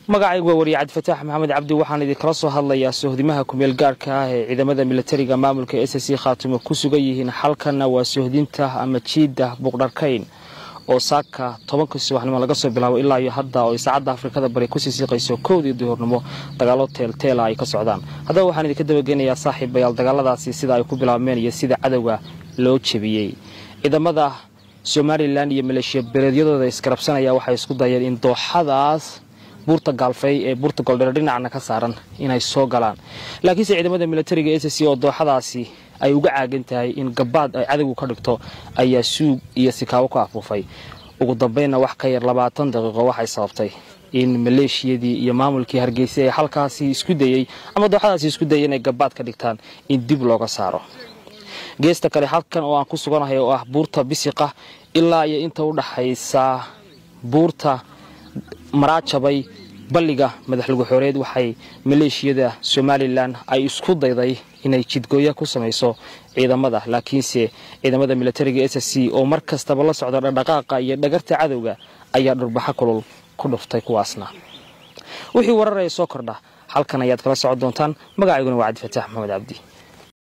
magacaygu waa wariye cabdifataax maxamed cabdi waxaan idinkala soo hadlayaa sohdimaha kumeel gaarhka ah ee ciidamada militariga maamulka s c khaatumo ku sugan yihiin xalkanna waa sohdinta ama jiidda buuqdharkayn oo saaka tobankii subaxnimo laga soo bilaabo ilaa iyo hadda oo saacadda afrikada bari kusii siiqayso kowdii duhurnimo dagaalo teelteela ay ka socdaan haddaba waxaan idinka dabageynayaa saaxiibayaal dagaaladaasi sida ay ku bilaabmeen iyo sida cadowga loo jebiyey ciidamada somalilan iyo maleeshiya beeleedyadooda isgarabsanaya waxay isku dayeen in dooxadaas buurta gaalfey ee buurta goldheer dhinacna ka saaran inay soo galaan laakiinse ciidamada militariga s c oo dooxadaasi ay uga caagan tahay in gabaad ay cadowgu ka dhigto ayaa suug iyo sikaabo ku afuufay ugu dambeynna wax ka yar labaatan daqiiqo waxay sababtay in maleeshiyadii iyo maamulkii hargeysa ee halkaasi isku dayey ama dooxadaasi isku dayay inay gabaad ka dhigtaan in dib looga saaro geesta kale halkan oo aan ku suganahay oo ah buurta bisiqa ilaa iyo inta u dhaxaysa buurta maraajabay balliga madaxlugu xooreed waxay maleeshiyada somalilan ay isku dayday inay jidgooya ku samayso ciidamada laakiinse ciidamada militariga s c oo mar kastaba la socda dhaqdhaqaaqa iyo dhagarta cadowga ayaa dhurbaxo kulul ku dhuftay kuwaasna wixii wararaya soo kordha halkan ayaad kala socon doontaan magacayguna waa cabdifataax maxamed cabdi